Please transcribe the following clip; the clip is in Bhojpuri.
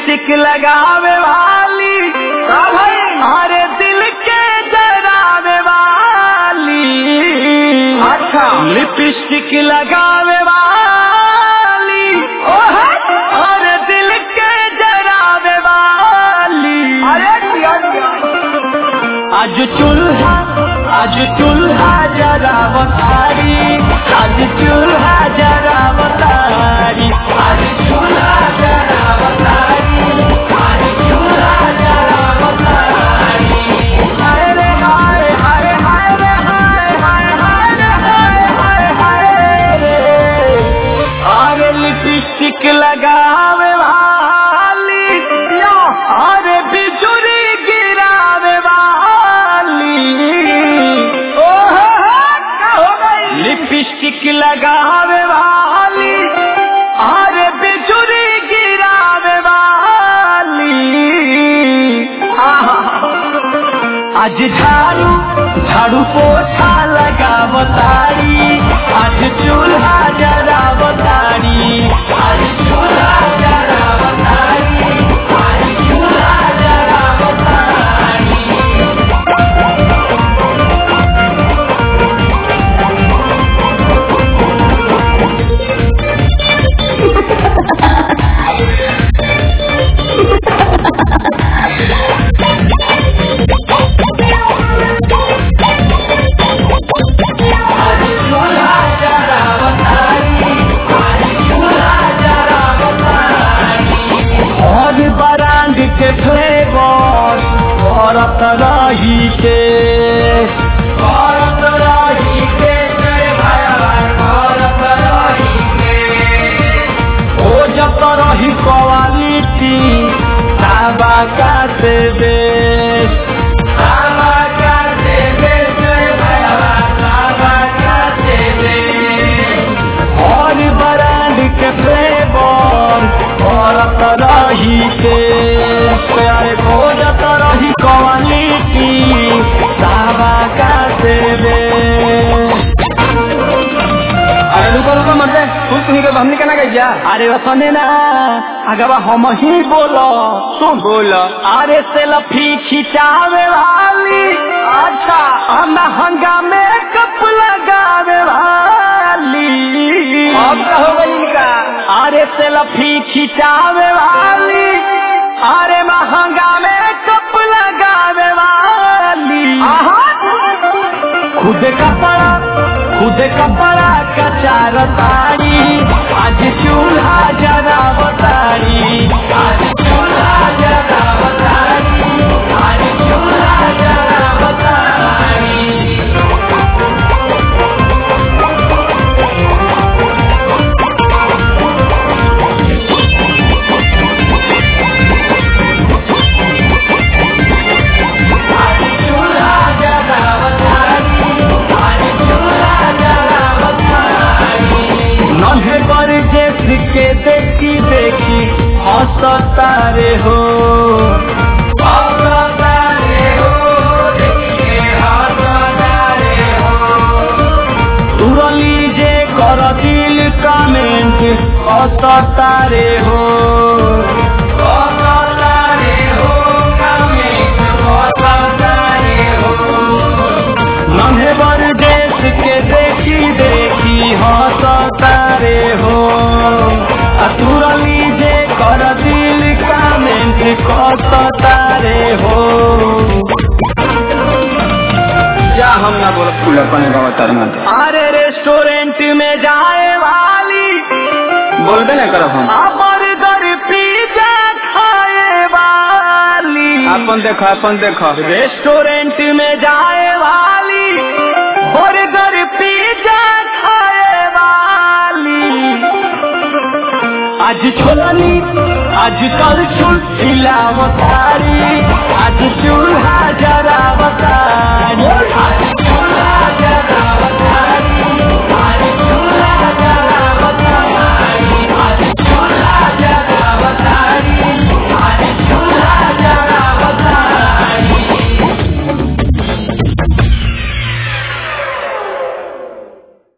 लिपस्टिक लगावे वाली अरे दिल के जरावे वाली अच्छा। लिपस्टिक लगावे वाली अरे दिल के जरावे वाली अरे दिया दिया आज चूल्हा आज चूल्हा जरा बतारी आज चूल्हा जरा बतारी आज चूल्हा जरा बतारी आज चूल्हा जरा बतारी हाय रे हाय हाय हाय रे हाय हाय हाय रे हाय हाय हाय रे अरे लिपस्टिक लगावे वाली अरे बिजुरी गिरावे वाली ओहो क्या हो गई लिपस्टिक लगावे वाली अरे बिजुरी गिरावे वाली आज झाड़ू झाड़ू पोछा लगावतारी आज चूल्हा जरावतारी आज चूल्हा जरावतारी आज चूल्हा जरावतारी आज चूल्हा जरावतारी आज चूल्हा जरावतारी और बरांड के फ्लेवर औरत रही के औरत रही के जय भगवान औरत रही के ओ जत रही क्वालिटी साबा का से बेस साबा का से बेस जय भगवान साबा का से बेस और ब्रांड के फ्लेवर औरत रही के प्यारे खोजत रही क्वालिटी साबा का से बेस अरे रुको रुको मत तू सुनी के हमने कहना गई जा अरे वसने ना अगवा हम ही बोलो सुन बोल अरे सेल्फी खिंचावे वाली अच्छा हम हंगामे कप लगावे वाली अब क्या हो गई इनका अरे सेल्फी खिंचावे वाली अरे महंगा में कप लगावे वाली खुद कपड़ा खुद कपड़ा कचार तारी आज चूल्हा जरा बतारी आज चूल्हा जरा बतारी आज चूल्हा जरा बतारी आज चूल्हा जरा बतारी आज चूल्हा जरा बतारी नन्हे पर जेस के देखी देखी हंसता रे हो हंसता रे हो देखी के हंसता रे हो तुरली जे कर दिल कमेंट हंसता रे हो हंसता रे हो कमेंट हंसता रे हो नन्हे बर देश के देखी देखी हंसता रे हो अतुरली जे कर दिल कमेंट कसता रे हो जा हम ना बोल फूल अपन बाबा तरना अरे रेस्टोरेंट में जाए वाली बोलबे ना करब हम बर्गर पिज्जा खाए वाली अपन देखो अपन देखो रेस्टोरेंट में जाए वाली बर्गर पिज्जा खाए वाली आज छोलनी आज कल छुल खिलावतारी आज चूल्हा जरा